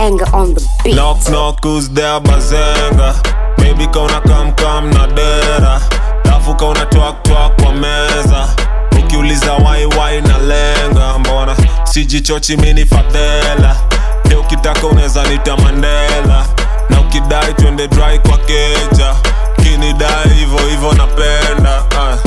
banger on the beat. Knock knock who's there bazenga Baby kauna kam kam na dera Dafu kauna twak twak kwa meza Ukiuliza wai wai na lenga Mbona sijichochi mini fadhela Leo ukitaka unaweza nita Mandela Na ukidai twende dry kwa keja Kinidai hivo hivo napenda ah.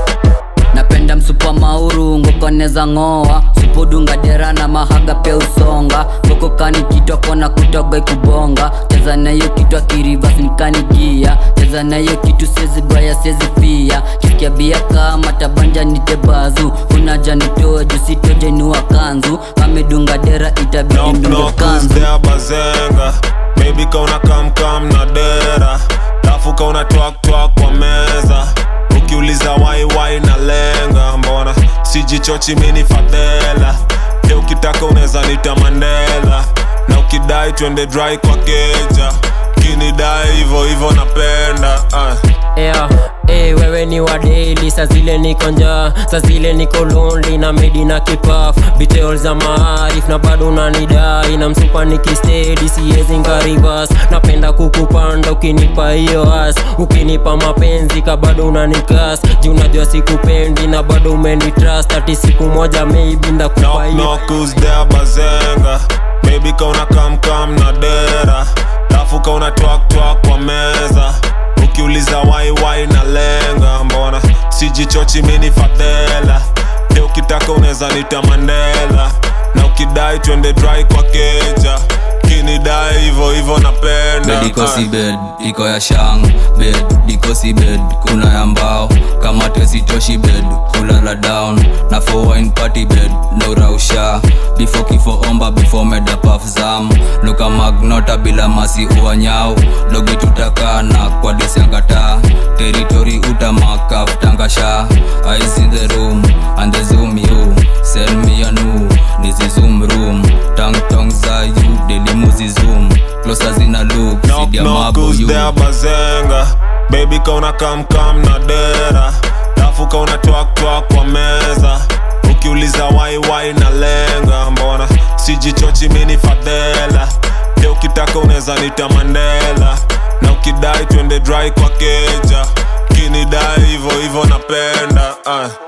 napenda msupa mauru ngokoneza ng'oa supudunga dera na mahaga pia usonga ngokokani kitwa kona kutoga kubonga cheza nayo kitwa kirivas nikanigia cheza nayo kitu sezibaya sezifia kisikia bia kama tabanja nitebazu kunaja nitoe jusitoje inua kanzu amedunga dera itabidi Knock ndunge knock who's kanzu there bazenga Baby kauna kam kam na dera Dafu kauna twak twak kwa meza Ukiuliza wai wai na lenga Mbona sijichochi mini fadhela Leo ukitaka unaweza nita Mandela Na ukidai twende dry kwa keja Kinidai hivo hivo napenda ah. yeah. Hey, wewe ni wa daily saa zile niko njaa saa zile niko lonely na medi na kipaf details za maarif na bado unanidai na msupa nikistedi siwezi ngarivas napenda kukupanda ukinipa hiyo as ukinipa mapenzi ka bado unanikas juu unajua sikupendi na bado umenitrust ati siku moja maybe ndakupa Knock hiyo knock who's there bazenga Baby kauna kam kam na dera Dafu kauna twak twak kwa meza Ukiuliza wai wai na lenga Mbona sijichochi mini fadhela Leo ukitaka unaweza nita Mandela Na ukidai twende dry kwa keja Kinidai hivo hivo napenda bed iko ah. si bed iko ya shang bed iko si bed kuna ya mbao kama tesitoshi bed kulala down na for wine party bed no rausha before kifo omba before meda paf zam luka magnota bila masi uanyao dogi tutakana kwa disiangata territory utamakaf tangasha eyes in the room and the zoom you send me a new this is zoom room tang tong za you delimuzi zoom closer zina look Knock sidia knock mabu who's you there bazenga Baby kauna kam kam na dera Dafu kauna twak twak kwa meza Ukiuliza wai wai na lenga Mbona sijichochi mini fadhela Leo ukitaka unaweza nita Mandela Na ukidai twende dry kwa keja Kinidai hivo hivo napenda ah.